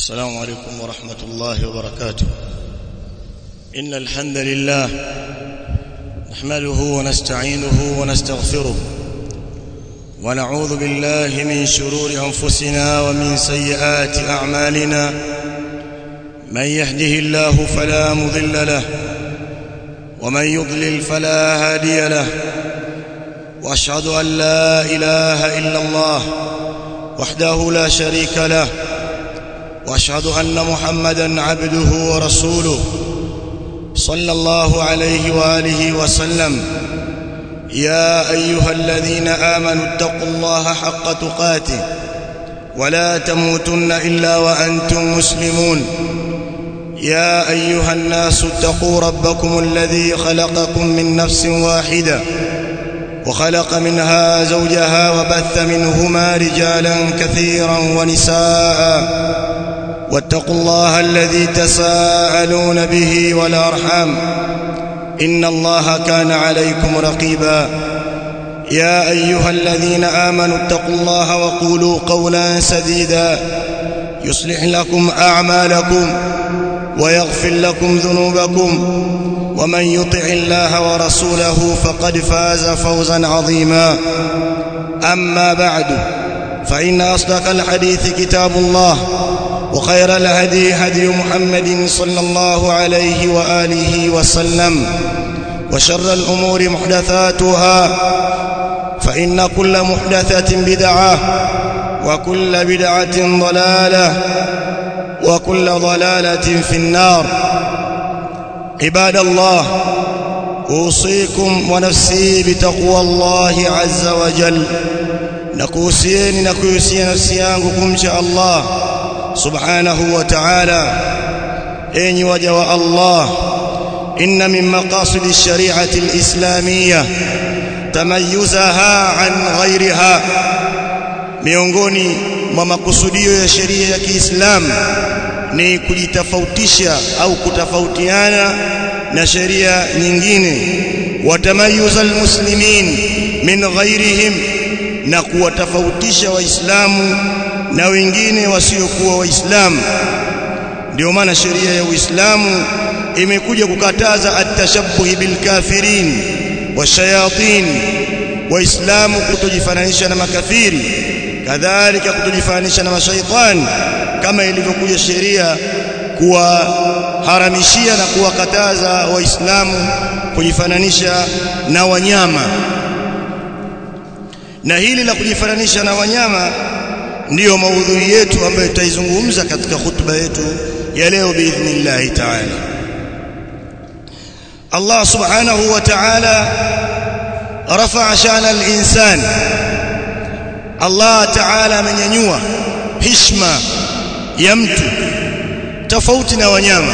السلام عليكم ورحمة الله وبركاته إن الحمد لله نحمده ونستعينه ونستغفره ونعوذ بالله من شرور أنفسنا ومن سيئات أعمالنا من يهده الله فلا مضل له ومن يضلل فلا هادي له واشهد ان لا اله الا الله وحده لا شريك له واشهد ان محمدا عبده ورسوله صلى الله عليه واله وسلم يا ايها الذين امنوا اتقوا الله حق تقاته ولا تموتن الا وانتم مسلمون يا ايها الناس اتقوا ربكم الذي خلقكم من نفس واحده وخلق منها زوجها وبث منهما رجالا كثيرا ونساء واتقوا الله الذي تساءلون به والارحام ان الله كان عليكم رقيبا يا ايها الذين امنوا اتقوا الله وقولوا قولا سديدا يصلح لكم اعمالكم ويغفر لكم ذنوبكم ومن يطع الله ورسوله فقد فاز فوزا عظيما اما بعد فان اصدق الحديث كتاب الله وخير الهدي هدي محمد صلى الله عليه واله وسلم وشر الامور محدثاتها فان كل محدثه بدعه وكل بدعه ضلاله وكل ضلاله في النار عباد الله اوصيكم ونفسي بتقوى الله عز وجل نكوسيني نكوسي نفسي yangu kumcha Allah subhanahu wa ta'ala enyi waja wa Allah inna min maqasid ash-shari'ati al-islamiyyah tamayyuzaha an ghayriha miongoni mwa makusudio ya sheria ya Kiislamu ni kujitofautisha au kutofautiana na sheria nyingine watamayuza almuslimin min ghairihim na kuwatofautisha waislamu na wengine wasiokuwa waislamu ndio maana sheria ya Uislamu imekuja kukataza atashabbuhi bilkafirin washayatin waislamu kutojifananisha na makafiri kadhalika kutojifananisha na mashaitani kama ilivyokuja sheria kuwaharamishia na kuwakataza waislamu kujifananisha na wanyama na hili la kujifananisha na wanyama ndiyo maudhui yetu ambayo tutaizungumza katika hutuba yetu ya leo biidhnillah ta'ala Allah subhanahu wa ta'ala rafa'a shana al-insan Allah ta'ala amenyanyua heshima ya mtu tofauti na wanyama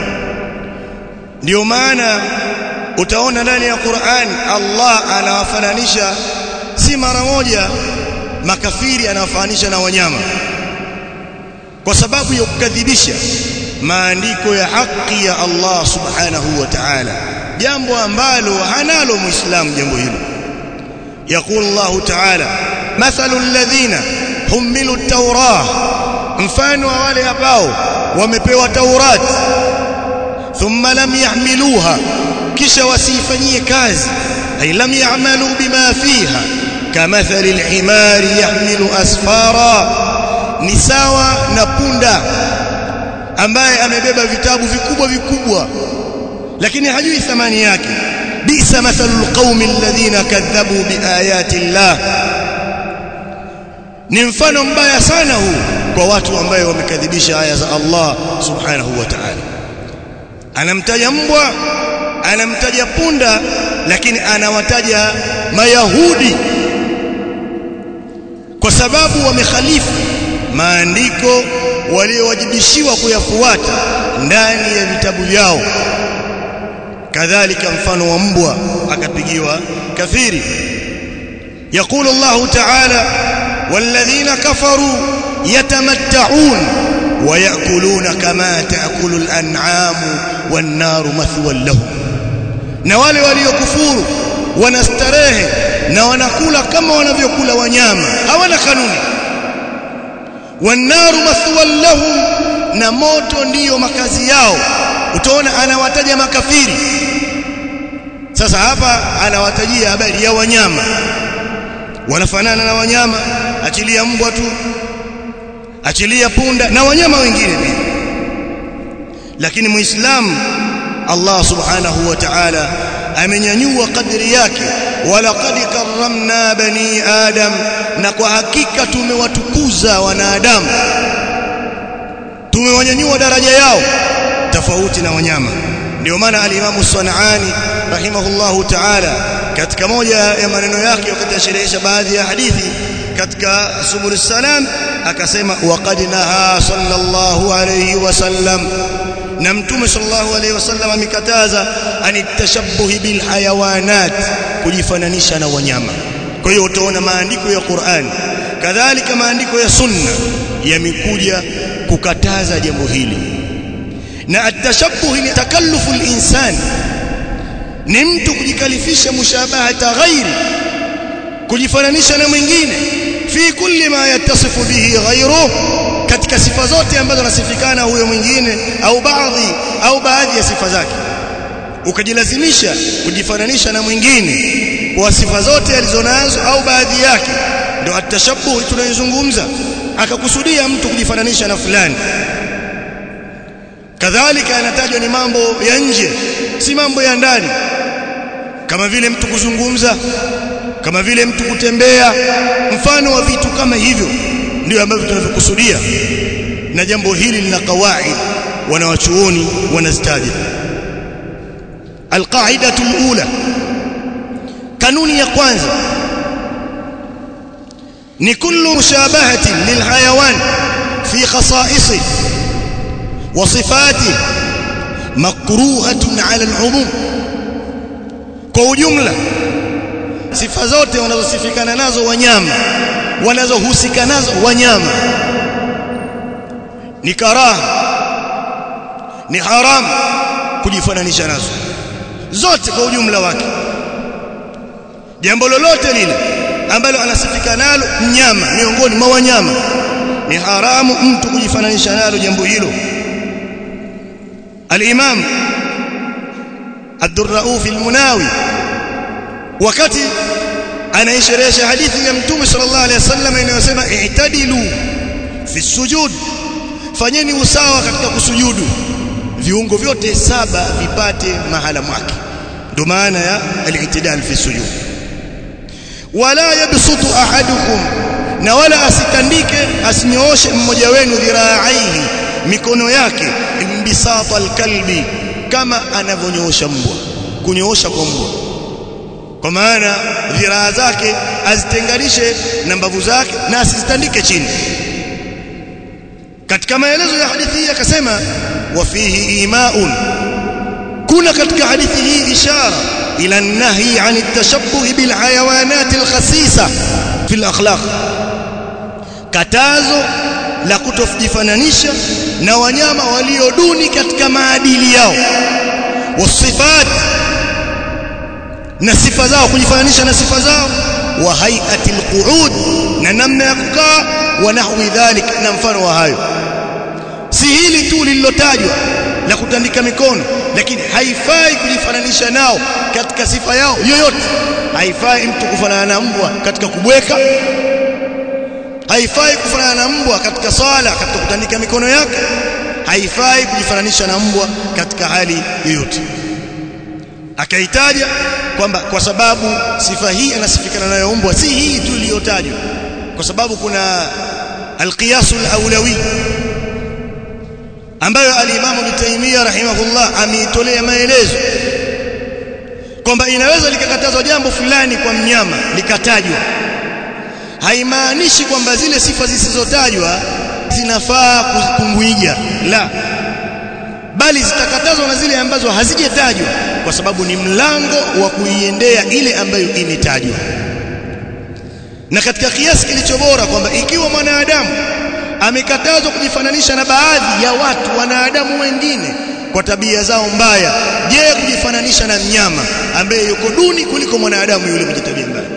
ndio maana utaona ndani ya Qur'an Allah anawafananisha si mara moja makafiri anawafananisha na wanyama kwa sababu ya kukadhibisha maandiko ya haki ya Allah subhanahu wa ta'ala jambo ambalo hanalo muislamu jambo hilo يقول الله تعالى مثل الذين حملوا التوراة mfano wa wale ambao wamepewa Taurat thumma lam yahmiluha kisha wasifanyie kazi ay lam ya'malu bima fiha kamathali al-himari yahmilu asfara ni sawa na punda ambaye amebeba vitabu vikubwa vikubwa lakini hajui thamani yake bisa mathalul qaumi alladhina kadhabu biayati llah ni mfano mbaya sana huu kwa watu ambao wamekadhibisha aya za Allah subhanahu wa ta'ala anamtaja mbwa anamtaja punda lakini anawataja mayahudi kwa sababu wamekhalifu maandiko waliowajibishiwa kuyafuata ndani ya vitabu vyao kadhalika mfano wa mbwa akapigiwa kafiri يقول الله تعالى والذين كفروا يتمتعون ويأكلون كما تأكل الأنعام والنار مثوى لهم na wale waliokufuru wanastarehe na wanakula kama wanavyokula wanyama hawana kanuni wannaru mathwan lahum na moto ndiyo makazi yao utaona anawataja makafiri sasa hapa anawatajia habari ya wanyama wanafanana na wanyama achilia mbwa tu achilia punda na wanyama wengine pia lakini muislamu Allah subhanahu wa ta'ala amenyanyua kadri yake walaqad karramna bani adam na kwa hakika tumewatukuza wanadamu tumewanyanyua daraja yao tofauti na wanyama ndio maana al-Imam Sanani rahimahullahu ta'ala katika moja ya maneno yake wakati asherehesha baadhi ya hadithi katika subul salam akasema waqad naha sallallahu alayhi wasallam na mtume sallallahu alayhi wasallam amekataza anitashabbuhi bil hayawanat kujifananisha na wanyama kwa hiyo utaona maandiko ya Qur'an kadhalika maandiko ya sunna yamekuja kukataza jambo hili na atashabbuh ni takallufu al-insan ni mtu kujikalifisha mushabahata ghairi kujifananisha na mwingine fi kulli ma yattasifu bihi ghayruhu katika sifa zote ambazo anasifikana huyo mwingine au baadhi au baadhi ya sifa zake ukajilazimisha kujifananisha na mwingine kwa sifa zote alizonazo au baadhi yake ndio atashabbuh tunayozungumza akakusudia mtu kujifananisha na fulani kadhalika yanatajwa ni mambo ya nje si mambo ya ndani kama vile mtu kuzungumza kama vile mtu kutembea mfano wa vitu kama hivyo ndio ambavyo tunavyokusudia na jambo hili lina kawaid wanawachuoni wanazitaja alqaidatu alula kanuni ya kwanza ni kullu mushabahatin lilhayawan fi khasa'isihi وصفاته مكروهة على العموم kwa ujumla sifa zote wanazosifikana nazo wanyama wanazohusika nazo wanyama ni karaha ni haramu kujifananisha nazo zote kwa ujumla wake jambo lolote lile ambalo anasifika nalo mnyama miongoni mwa wanyama ni haramu mtu kujifananisha nalo jambo hilo الإمام عبد الرؤوف المناوي wakati anaisherehesha hadithi ya mtume sallallahu alaihi wasallam inayosema i'tadilu fi sujud fanyeni usawa katika kusujudu viungo vyote saba vipate mahala mwake ndio maana ya al-i'tidal fi sujud wala yabsutu ahadukum na wala asitandike asinyooshe mmoja wenu dhiraaihi mikono yake imbisata alkalbi kama anavyonyoosha mbwa kunyoosha kwa mbwa kwa maana dhiraa zake azitenganishe na mbavu zake na asizitandike chini katika maelezo ya hadithi hii akasema wa fihi imaun kuna katika hadithi hii ishara ila nahi an at-tashabbuh bil hayawanat al-khasisa fi al-akhlaq katazo la kutofjifananisha na wanyama walio duni katika maadili yao wasifat na sifa zao kujifananisha na sifa zao wa hay'ati alqu'ud na namna ya kukaa wa nahwi dhalik na mfano wa hayo si hili tu lililotajwa la kutandika mikono lakini haifai kujifananisha nao katika sifa yao yoyote haifai mtu kufanana na mbwa katika kubweka haifai kufanana na mbwa katika swala katika kutandika mikono yake haifai kujifananisha na mbwa katika hali yoyote akaitaja kwamba kwa sababu sifa hii anasifikana nayo mbwa si hii tu iliyotajwa kwa sababu kuna alqiyas alawlawi ambayo alimamu Ibn Taymiyyah rahimahullah ameitolea maelezo kwamba inaweza likakatazwa jambo fulani kwa mnyama likatajwa haimaanishi kwamba zile sifa zisizotajwa zinafaa kumwiga la bali zitakatazwa na zile ambazo hazijatajwa kwa sababu ni mlango wa kuiendea ile ambayo imetajwa na katika kiasi kilicho bora kwamba ikiwa mwanadamu amekatazwa kujifananisha na baadhi ya watu wanadamu wengine kwa tabia zao mbaya je kujifananisha na mnyama ambaye yuko duni kuliko mwanadamu yule mwenye tabia mbaya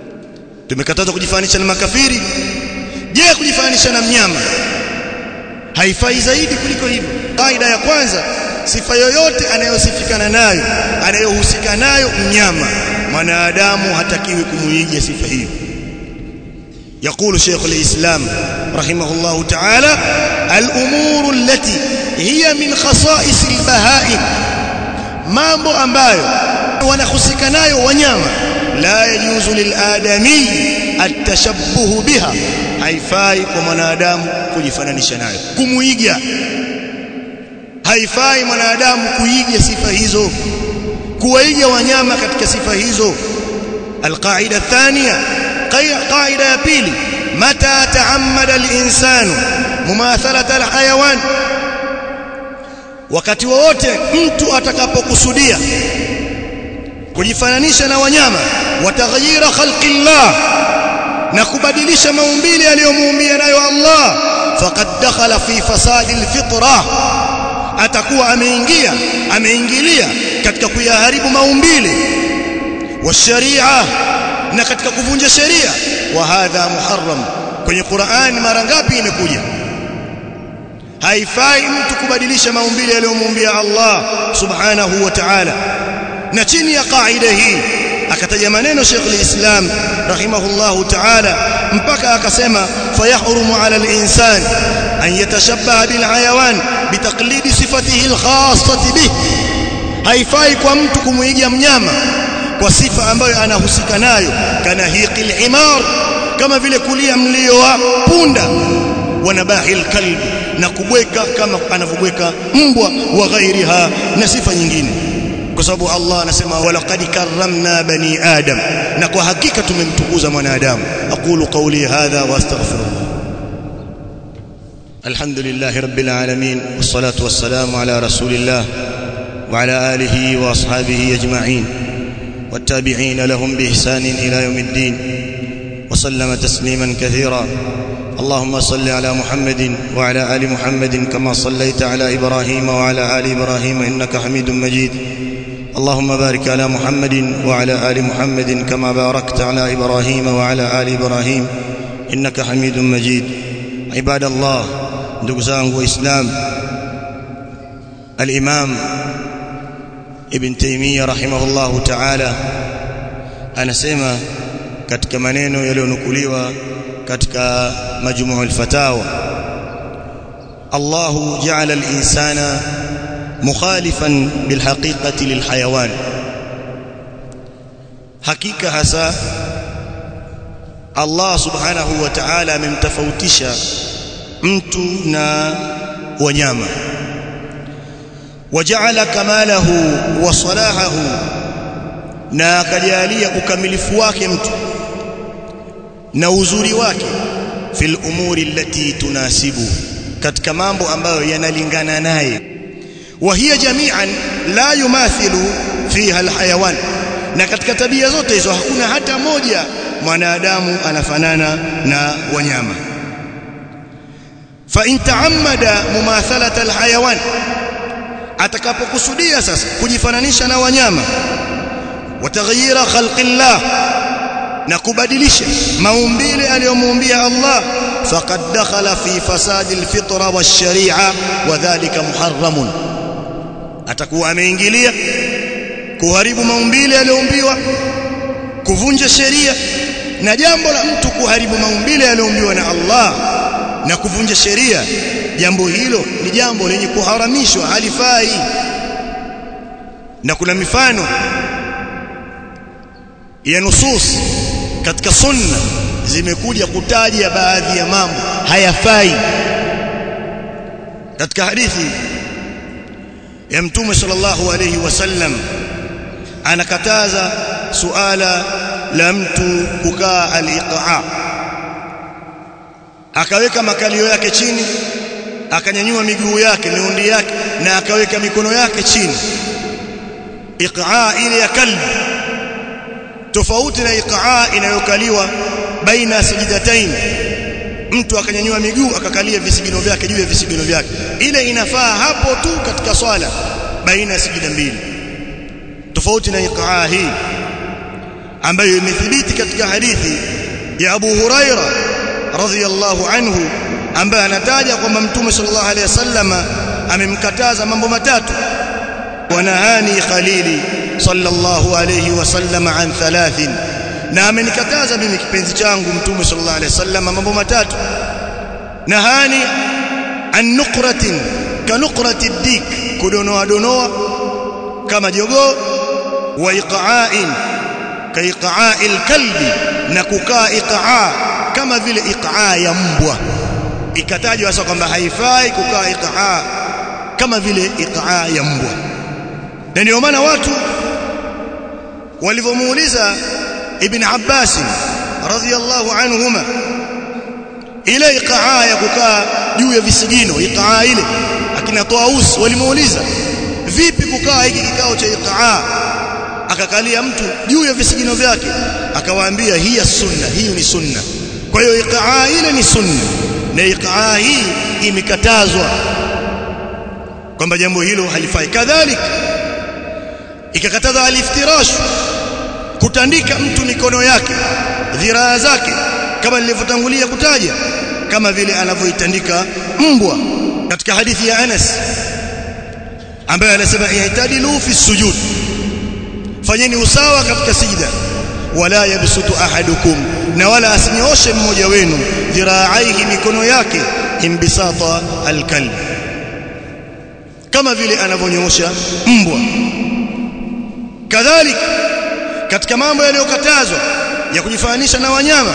tumekatazwa kujifananisha na makafiri je kujifananisha na mnyama haifai zaidi kuliko hivyo kaida ya kwanza sifa yoyote anayosifikana nayo anayohusika nayo mnyama mwanadamu hatakiwi kumuiga sifa hiyo يقول شيخ الإسلام رحمه الله تعالى الأمور التي هي من خصائص البهائم mambo ambayo wanahusika nayo wanyama la yajuzu liladami atashabbuhu biha haifai kwa mwanadamu kujifananisha nayo kumuiga haifai mwanadamu kuiga sifa hizo kuwaiga wanyama katika sifa hizo alqaida thania qaida ya pili mata taammada alinsanu mumathalata alhayawan wakati wowote mtu atakapokusudia kujifananisha na wanyama wataghyira khalqillah na kubadilisha maumbile aliyomuumbia nayo Allah faqad dakhala fi fasadi alfitra atakuwa ameingia ameingilia katika kuyaharibu maumbile wa sharia na katika kuvunja sheria wa hadha muharram kwenye Qur'an mara ngapi imekuja haifai mtu kubadilisha maumbile aliyomuumbia Allah subhanahu wa ta'ala na chini ya kaida hii akataja maneno Sheikh al-Islam rahimahullahu ta'ala mpaka akasema fayahrumu 'ala al-insan an yatashabbaha bil hayawan bitaqlidi sifatihi al-khassati bih haifai kwa mtu kumuiga mnyama kwa sifa ambayo anahusika nayo kana hiqil himar kama vile kulia mlio wa punda wanabahi alkalb na kubweka kama anavyobweka mbwa wa ghairiha na sifa nyingine kwa sababu Allah anasema walaqad karramna bani adam na kwa hakika tumemtukuza mwanadamu aqulu qawli hadha wa astaghfirullah alhamdulillahi rabbil alamin wassalatu wassalamu ala rasulillah wa ala alihi wa ashabihi ajma'in والتابعين لهم بإحسان إلى يوم الدين وسلم تسليما كثيرا اللهم صل على محمد وعلى آل محمد كما صليت على إبراهيم وعلى آل إبراهيم إنك حميد مجيد اللهم بارك على محمد وعلى آل محمد كما باركت على إبراهيم وعلى آل إبراهيم إنك حميد مجيد عباد الله دقزان وإسلام الإمام ابن تيمية رحمه الله تعالى anasema katika maneno yaliyonukuliwa katika majmuu al-fatawa Allah ja'ala al-insana mukhalifan bilhaqiqati lilhayawan hakika hasa Allah subhanahu wa ta'ala amemtofautisha mtu na wanyama waja'ala kamalahu wa salahahu na akajalia ukamilifu wake mtu na uzuri wake fil umuri allati tunasibu katika mambo ambayo yanalingana naye wa hiya jami'an la yumathilu fiha alhayawan na katika tabia zote hizo hakuna hata moja mwanadamu anafanana na wanyama fa in ta'ammada mumathalata alhayawan atakapokusudia sasa kujifananisha na wanyama wataghyira khalqillah na kubadilisha maumbile aliyomuumbia Allah faqad dakhala fi fasadi alfitra wash-shari'a wadhālika muharramun atakuwa ameingilia kuharibu maumbile aliyoumbiwa kuvunja sheria na jambo la mtu kuharibu maumbile aliyoumbiwa na Allah na kuvunja sheria jambo hilo ni jambo lenye kuharamishwa halifai na kuna mifano ya nusus katika sunna zimekuja kutaja baadhi ya mambo hayafai katika hadithi ya mtume sallallahu alayhi wasallam anakataza suala la mtu kukaa al-iqa akaweka makalio yake chini akanyanyua miguu yake miundi yake na akaweka mikono yake chini iqa ile ya kalbi tofauti na iqa inayokaliwa baina sajdatain mtu akanyanyua miguu akakalia visigino vyake juu ya visigino vyake ile inafaa hapo tu katika swala baina ya sijida mbili tofauti na iqa hii ambayo imethibiti katika hadithi ya Abu Huraira radhiyallahu anhu ambaye anataja kwamba mtume sallallahu alaihi wasallam amemkataza mambo matatu wanahani khalili sallallahu alaihi wasallam an thalathin na amenikataza mimi kipenzi changu mtume sallallahu alaihi wasallam mambo matatu nahani an nuqratin ka nuqrati dik kudonoa donoa kama jogoo wa iqa'in ka iqa'il kalbi na kukaa iqa'a kama vile iqa'a ya mbwa ikatajwa sasa kwamba haifai kukaa iqa'a kama vile iqa'a ya mbwa na ndio maana watu walivyomuuliza ibn Abbas radhiyallahu anhuma ile iqa'a ya kukaa juu ya visigino iqa'a ile akina Taus walimuuliza vipi kukaa hiki kikao cha iqa'a akakalia mtu juu ya visigino vyake akawaambia hiya sunna hiyo ni sunna kwa hiyo iqaa ile ni sunna na iqaa hii imekatazwa kwamba jambo hilo halifai kadhalika ikakataza aliftirash kutandika mtu mikono yake dhiraa zake kama nilivyotangulia kutaja kama vile anavyoitandika mbwa katika hadithi ya Anas ambaye anasema ihtadilu fi sujud fanyeni usawa katika sijda wala yabsutu ahadukum na wala asinyooshe mmoja wenu dhiraaihi mikono yake imbisata alkalb kama vile anavyonyoosha mbwa kadhalika katika mambo yaliyokatazwa ya kujifananisha na wanyama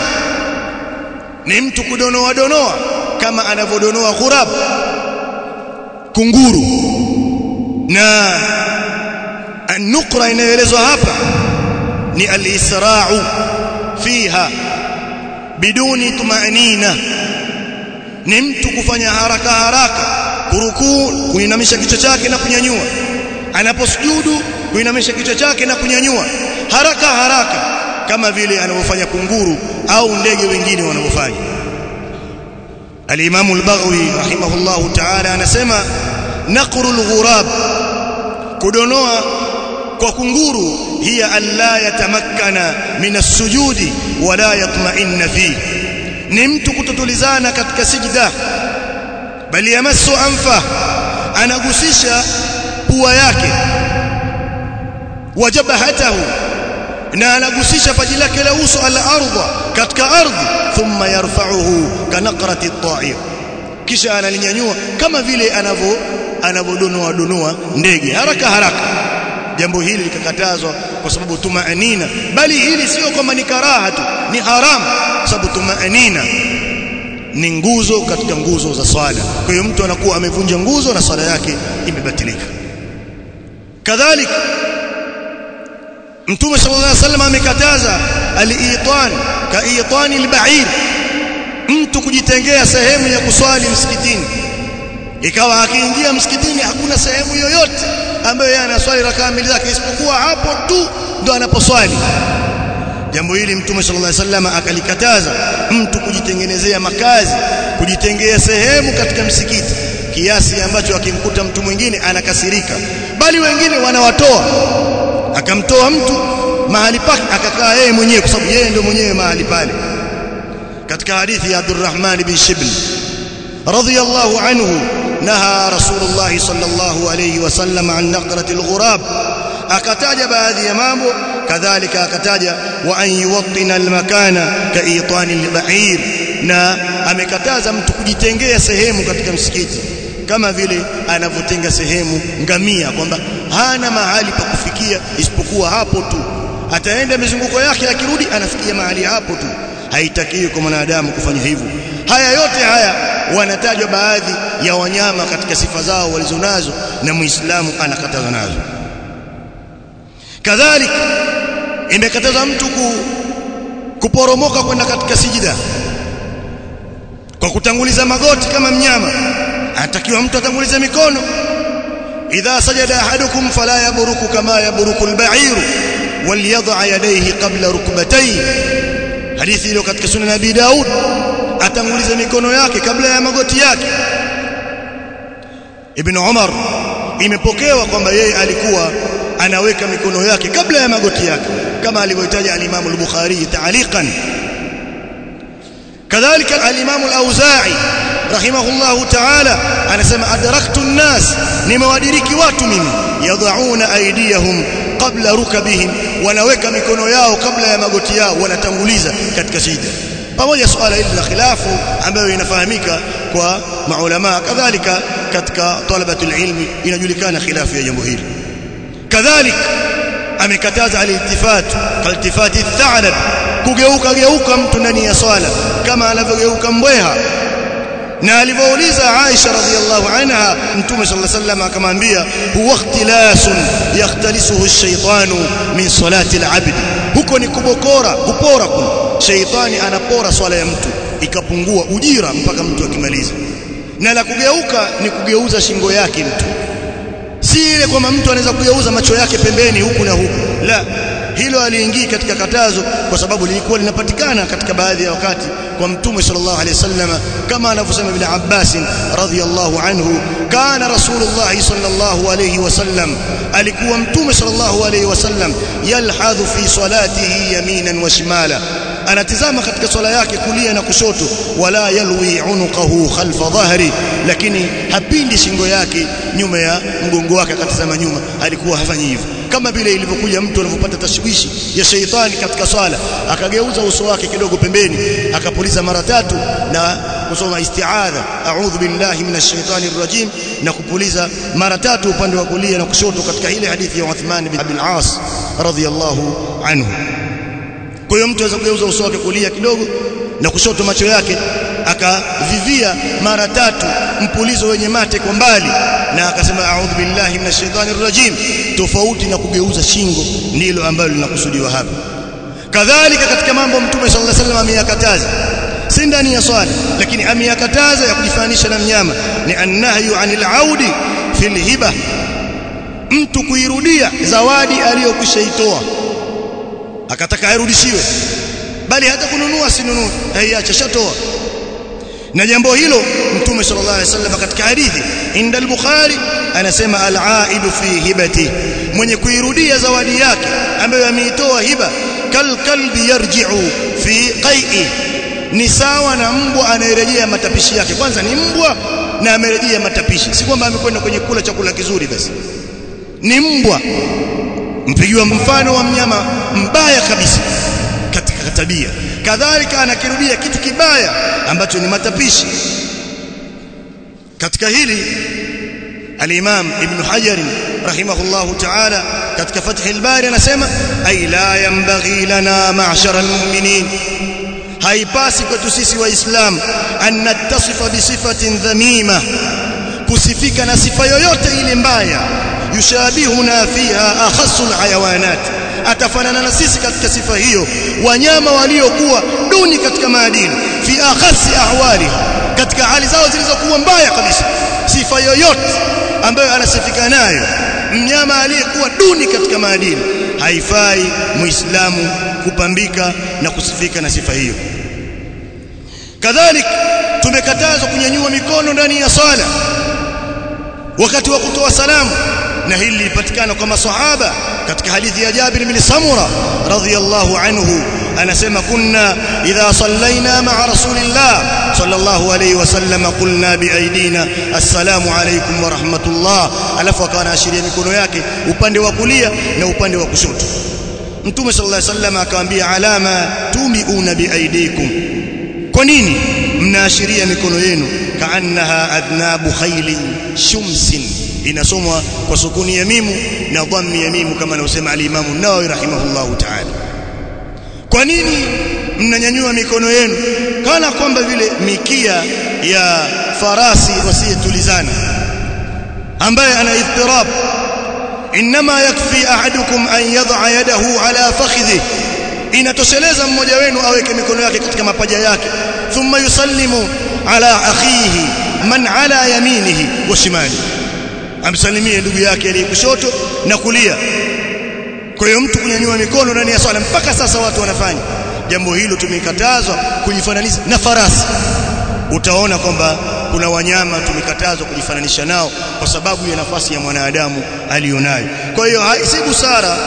ni mtu kudonoa donoa kama anavyodonoa ghurab kunguru na النقرة inayoelezwa hapa ni al-isra'u fiha biduni tumanina ni mtu kufanya haraka haraka kurukuu kuinamisha kichwa chake na kunyanyua anaposujudu kuinamisha kichwa chake na kunyanyua haraka haraka kama vile anavyofanya kunguru au ndege wengine wanavyofanya al-Imam al-Baghawi rahimahullahu ta'ala anasema naqrul ghurab kudonoa kwa kunguru hiya alla yatamakkana min as-sujudi wala yatma'inna fi ni mtu kutotulizana katika sijda bali yamassu anfa anagusisha pua yake wajabahatahu na anagusisha paji lake la uso ala ardha katika ardhi thumma yarfa'uhu kanaqrati at-ta'ir kisha analinyanyua kama vile anavyo anavodonoa donoa ndege haraka haraka jambo hili likakatazwa kwa sababu tumaanina bali hili sio kwamba ni karaha tu ni haramu kwa sababu tumaanina ni nguzo katika nguzo za swala kwa hiyo mtu anakuwa amevunja nguzo na swala yake imebatilika kadhalika mtume sallallahu alaihi wasallam amekataza al-itan ka itani al-ba'ir mtu kujitengea sehemu ya kuswali msikitini ikawa akiingia msikitini hakuna sehemu yoyote ambayo yeye anaswali rakaa mbili zake isipokuwa hapo tu ndo anaposwali jambo hili mtume sallallahu alaihi wasallam akalikataza mtu kujitengenezea makazi kujitengea sehemu katika msikiti kiasi ambacho akimkuta mtu mwingine anakasirika bali wengine wanawatoa akamtoa mtu mahali pake akakaa yeye mwenyewe kwa sababu yeye ndio mwenyewe mahali pale katika hadithi ya Abdurrahman bin Shibl radiyallahu anhu naha rasulullah sallallahu alayhi wasallam an naqrati alghurab akataja baadhi ya mambo kadhalika akataja wa an yuwattina almakana ka itani alba'ir na amekataza mtu kujitengea sehemu katika msikiti kama vile anavyotenga sehemu ngamia kwamba hana mahali pa kufikia isipokuwa hapo tu ataenda mizunguko yake akirudi anafikia mahali hapo tu haitakiwi kwa mwanadamu kufanya hivyo haya yote haya wanatajwa baadhi ya wanyama katika sifa zao walizonazo na muislamu anakataza nazo kadhalika imekataza mtu ku, kuporomoka kwenda katika sijida kwa kutanguliza magoti kama mnyama anatakiwa mtu atangulize mikono idha sajada ahadukum fala yaburuku kama yaburuku al-ba'ir walyad'a yadayhi qabla rukbatayhi hadithi iliyo katika sunan Abi Daud atangulize mikono yake kabla ya magoti yake Ibn Umar imepokewa kwamba yeye alikuwa anaweka mikono yake kabla ya magoti yake kama alivyotaja al-Imam al-Bukhari ta'liqan kadhalika al-Imam al-Auza'i rahimahullahu ta'ala anasema adraktu an-nas nimewadiriki watu mimi yadhauna aydiyahum qabla rukabihim wanaweka mikono yao kabla ya magoti yao wanatanguliza katika sijda pamoja suala hili la khilafu ambayo inafahamika kwa maulama kadhalika katika talabatul ilmi inajulikana khilafu ya jambo hili kadhalika amekataza al-iltifat kaltifati ath-tha'lab kugeuka geuka mtu ndani ya swala kama anavyogeuka mbweha na alivyouliza Aisha radhiallahu anha mtume sallallahu alayhi wasallam akamwambia huwa ikhtilasun yakhtalisuhu ash-shaytanu min salati al-'abd huko ni kubokora kupora kuna shaytani anapora swala ya mtu ikapungua ujira mpaka mtu akimaliza na la kugeuka ni kugeuza shingo yake mtu si ile kwamba mtu anaweza kugeuza macho yake pembeni huku na huku la hilo aliingii katika katazo kwa sababu lilikuwa linapatikana katika baadhi ya wakati kwa mtume sallallahu alaihi wasallam kama anavyosema ibn Abbas radhiyallahu anhu kana rasulullah sallallahu alaihi wasallam alikuwa mtume sallallahu alaihi wasallam yalhadhu fi salatihi yaminan wa shimala anatizama katika swala yake kulia na kushoto wala yalwi unuqahu khalfa dhahri lakini hapindi shingo yake nyuma ya mgongo wake akatazama nyuma alikuwa hafanyi hivyo kama vile ilivyokuja mtu anavyopata tashwishi ya sheitani katika swala akageuza uso wake kidogo pembeni akapuliza mara tatu na kusoma isti'adha a'udhu billahi minash shaitani rrajim na kupuliza mara tatu upande wa kulia na kushoto katika ile hadithi ya Uthman bin Abi al-As radhiyallahu anhu kwa hiyo mtu anaweza kugeuza uso wake kulia kidogo na kushoto macho yake akavivia mara tatu mpulizo wenye mate kwa mbali na akasema a'udhu billahi minash shaitani rrajim tofauti na kugeuza shingo ndilo ambalo linakusudiwa hapa kadhalika katika mambo mtume sallallahu alaihi wasallam ameyakataza si ndani ya swala lakini ameyakataza ya kujifanisha na mnyama ni annahyu anil audi fil hiba mtu kuirudia zawadi aliyokwishaitoa akataka airudishiwe bali hata kununua sinunue haiacha shatoa na jambo hilo mtume sallallahu alaihi wasallam katika hadithi inda al-bukhari anasema al-aidu fi hibati mwenye kuirudia zawadi yake ambayo ameitoa hiba kal kalbi yarji'u fi qai'i ni sawa na mbwa anayerejea matapishi yake kwanza ni mbwa na amerejea matapishi si kwamba amekwenda kwenye kula chakula kizuri basi ni mbwa mpigiwa mfano wa mnyama mbaya kabisa katika tabia kadhalika anakirudia kitu kibaya ambacho ni matapishi katika hili al-Imam Ibn Hajar rahimahullahu ta'ala katika Fath al-Bari anasema ay la yanbaghi lana ma'shara al-mu'minin haipasi kwetu sisi waislamu an nattasifa bi sifatin dhamima kusifika na sifa yoyote ile mbaya yushabihuna fiha akhassul hayawanat atafanana na sisi katika sifa hiyo wanyama waliokuwa duni katika maadili fi akhassi ahwaliha katika hali zao zilizokuwa mbaya kabisa sifa yoyote ambayo anasifika nayo mnyama aliyekuwa duni katika maadili haifai muislamu kupambika na kusifika na sifa hiyo kadhalik tumekatazwa kunyanyua mikono ndani ya sala wakati wa kutoa salamu na hili lilipatikana kwa maswahaba katika hadithi ya Jabir bin Samura radhiyallahu anhu anasema kunna idha sallaina ma'a rasulillah sallallahu alayhi wasallam qulna biaidina assalamu alaykum wa rahmatullah alafu akawa ashiria mikono yake upande wa kulia na upande wa kushoto mtume sallallahu alayhi wasallam akamwambia alama tumiuna biaidikum kwa nini mnaashiria mikono yenu kaannaha adnabu khayli shumsin inasomwa kwa sukuni ya mimu na dhammi ya mimu kama anavyosema al-Imam an-Nawawi rahimahullahu ta'ala kwa nini mnanyanyua mikono yenu kana kwamba vile mikia ya farasi wasiyetulizana ambaye ana idtirab inma yakfi ahadukum an yad'a yadahu ala fakhidhi inatosheleza mmoja wenu aweke mikono yake katika mapaja yake thumma yusallimu ala akhihi man ala yaminihi wa shimali amsalimie ndugu yake aliye kushoto na kulia kwa hiyo mtu kunyanyua mikono ndani ya swala mpaka sasa watu wanafanya jambo hilo tumekatazwa kujifananisha na farasi utaona kwamba kuna wanyama tumekatazwa kujifananisha nao kwa sababu ya nafasi ya mwanadamu alionayo kwa hiyo si busara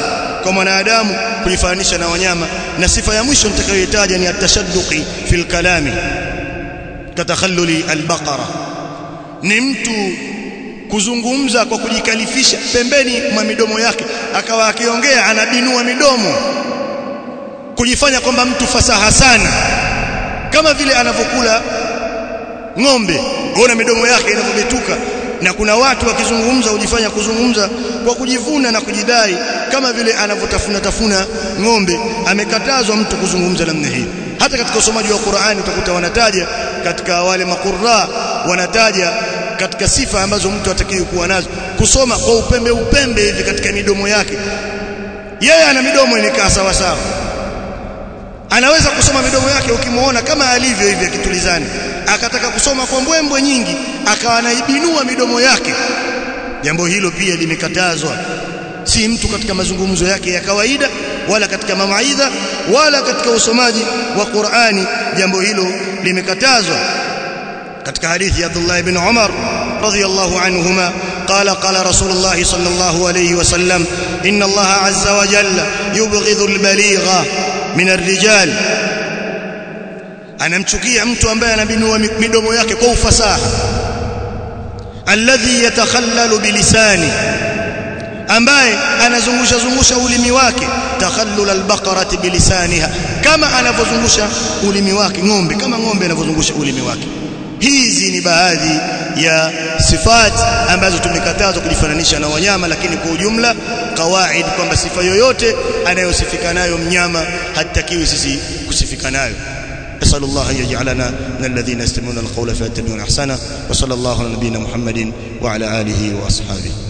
kwa mwanadamu kujifananisha na wanyama na sifa ya mwisho nitakayoitaja ni atashadduqi fil kalami katakhalluli albaqara ni mtu kuzungumza kwa kujikalifisha pembeni mwa midomo yake akawa akiongea anabinua midomo kujifanya kwamba mtu fasaha sana kama vile anavyokula ng'ombe uona midomo yake inavyobetuka na kuna watu wakizungumza hujifanya kuzungumza kwa kujivuna na kujidai kama vile anavyotafuna tafuna ng'ombe amekatazwa mtu kuzungumza namna hii hata katika usomaji wa Qur'ani utakuta wanataja katika wale makurra wanataja katika sifa ambazo mtu atakiwi kuwa nazo kusoma kwa upembe upembe hivi katika midomo yake yeye ana midomo inakaa sawa sawa anaweza kusoma midomo yake ukimuona kama alivyo hivi akitulizani akataka kusoma kwa mbwembwe nyingi akawa anaibinua midomo yake jambo hilo pia limekatazwa si mtu katika mazungumzo yake ya kawaida wala katika mamaidha wala katika usomaji wa Qur'ani jambo hilo limekatazwa katika hadithi ya Abdullah ibn Umar radiyallahu anhuma قال قال رسول الله صلى الله عليه وسلم إن الله عز وجل يبغض البليغ من الرجال anamchukia mtu ambaye anabinua midomo yake kwa ufasaha alladhi yatakhallalu bilisani ambaye anazungusha zungusha ulimi wake takhallul albaqarati bilisaniha kama anavyozungusha ulimi wake ng'ombe kama ng'ombe anavyozungusha ulimi wake hizi ni baadhi ya sifati ambazo tumekatazwa kujifananisha na wanyama lakini kwa ujumla kawaid kwamba sifa yoyote anayosifika nayo mnyama hatakiwi sisi kusifika nayo أسأل الله أن يجعلنا من الذين يستمعون القول فيتبعون أحسنه وصلى الله على نبينا محمد وعلى آله وأصحابه